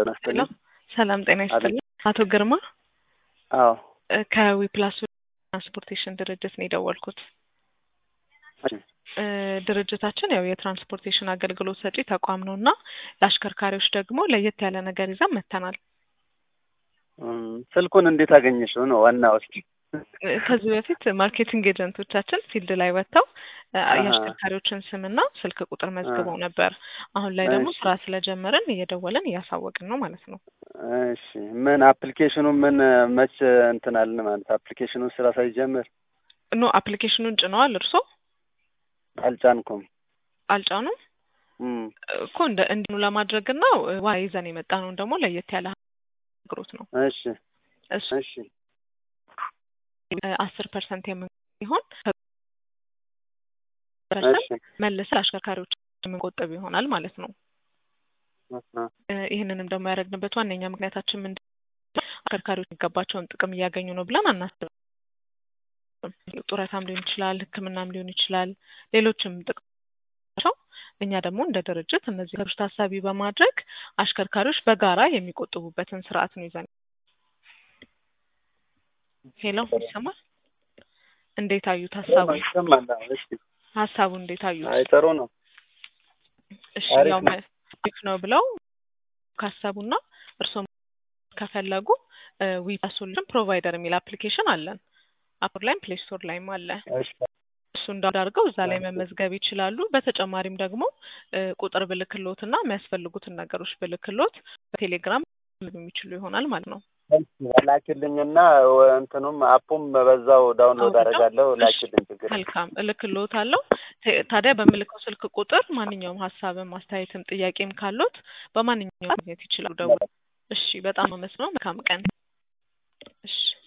ሄሎ ናስትልኝ ሰላም ጤና ይስጥልኝ። አቶ ግርማ አዎ እ ከዊፕላስ ትራንስፖርቴሽን ድርጅት ነው የደወልኩት። እሺ፣ እ ድርጅታችን ያው የትራንስፖርቴሽን አገልግሎት ሰጪ ተቋም ነው እና ለአሽከርካሪዎች ደግሞ ለየት ያለ ነገር ይዘን መጥተናል። እም፣ ስልኩን እንዴት አገኘሽው ነው ዋናው። እስኪ እ ከዚህ በፊት ማርኬቲንግ ኤጀንቶቻችን ፊልድ ላይ ወጥተው እ አሃ። የአሽከርካሪዎችን ስምና ስልክ ቁጥር መዝግበው ነበር። አሁን ላይ ደግሞ እሺ። ስራ ስለጀመርን እየደወልን እያሳወቅን ነው ማለት ነው። እሺ፣ ምን አፕሊኬሽኑ ምን መች እንትን አልን ማለት አፕሊኬሽኑ ስራ ሳይጀምር ኖ አፕሊኬሽኑን ጭነዋል እርሶ አልጫንኩም። አልጫኑም እም፣ እኮ እንደ እንዲኑ ለማድረግና ዋ ይዘን የመጣ ነው ደግሞ ለየት ያለ አገልግሎት ነው እሺ እሱ እሺ አስር ፐርሰንት የሚሆን እሺ መልሰን ለአሽከርካሪዎች የምንቆጥብ ይሆናል ማለት ነው። አሃ፣ እ ይህንንም ደግሞ ያደረግንበት ዋነኛ ምክንያታችን ምንድን ነው? አሽከርካሪዎች የሚገባቸውን ጥቅም እያገኙ ነው ብለን አናስብም። ጡረታም ሊሆን ይችላል፣ ሕክምናም ሊሆን ይችላል፣ ሌሎችም ጥቅማቸው እኛ ደግሞ እንደ ድርጅት እነዚህ ነገሮች ታሳቢ በማድረግ አሽከርካሪዎች በጋራ የሚቆጥቡበትን ስርዓት ነው ይዘን ሄሎ ይሰማል? እንዴት አዩት ሀሳቡ? ይሰማል። አዎ፣ እሺ። ሀሳቡ እንዴት አዩት? አይ ጥሩ ነው። እሺ አሪፍ ያው ነው። አሪፍ ነው ብለው ካሰቡና እርስዎም ከፈለጉ ዊፓ ሶሉሽን ፕሮቫይደር የሚል አፕሊኬሽን አለን። አፕ ላይም ፕሌይ ስቶር ላይም አለ። እሺ እሱ እንዳዳርገው እዛ ላይ መመዝገብ ይችላሉ። በተጨማሪም ደግሞ እ ቁጥር ብልክሎት እና የሚያስፈልጉትን ነገሮች ብልክሎት በቴሌግራም የሚችሉ ይሆናል ማለት ነው። ላኪልኝና እንትኑም አፑም በዛው ዳውንሎድ አውርደው? አደርጋለሁ። እሺ። ላኪልኝ ችግር የለም። መልካም እልክሎት አለው። ታዲያ በምልከው ስልክ ቁጥር ማንኛውም ሀሳብም አስተያየትም ጥያቄም ካሎት በማንኛውም ማግኘት ይችላሉ። ደውል። እሺ፣ በጣም አመስግነው። መልካም ቀን። እሺ